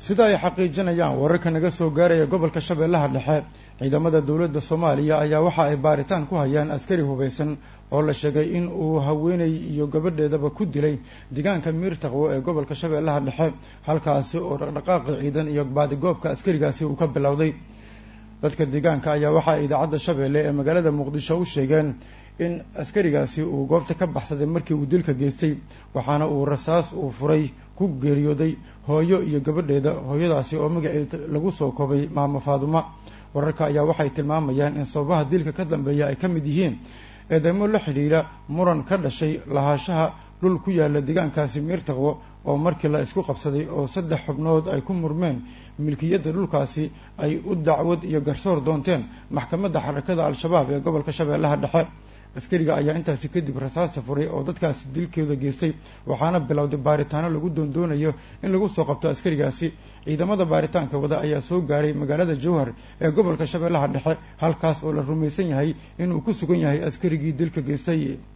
sida ay xaqiijinayaan wararka naga soo gaaraya gobolka shabeellaha dhexe ciidamada dowladda soomaaliya ayaa waxa ay baaritaan ku hayaan askari hubaysan oo la sheegay in uu haweenay iyo gabadheedaba ku dilay deegaanka miirtaqwo ee gobolka shabeellaha dhexe halkaasi oo dhaqdhaqaaqi ciidan iyo baadigoobka askarigaasi uu ka bilowday dadka deegaanka ayaa waxa ay idaacadda shabeelle ee magaalada muqdisho u sheegeen in askarigaasi uu goobta ka baxsaday markii uu dilka geystay waxaana uu rasaas uu furay ku geeriyooday hooyo iyo gabadheeda hooyadaasi oo magaceeda lagu soo koobay maamo faaduma wararka ayaa waxay tilmaamayaan in sababaha dilka ka dambeeya ay ka mid yihiin eedeymo la xidhiira muran ka dhashay lahaashaha dhul ku yaala deegaankaasi miirtaqwo oo markii la isku qabsaday oo saddex xubnood ay ku murmeen milkiyadda dhulkaasi ay u dacwad iyo garsoor doonteen maxkamadda xarakada al-shabaab ee gobolka shabeellaha dhexe askariga ayaa intaasi kadib rasaasta furay oo dadkaasi dilkooda geystay waxaana bilowday baaritaano lagu doondoonayo in lagu soo qabto askarigaasi ciidamada baaritaanka wada ayaa soo gaaray magaalada jowhar ee gobolka shabeellaha dhexe halkaas oo la rumaysan yahay inuu ku sugan yahay askarigii dilka geystay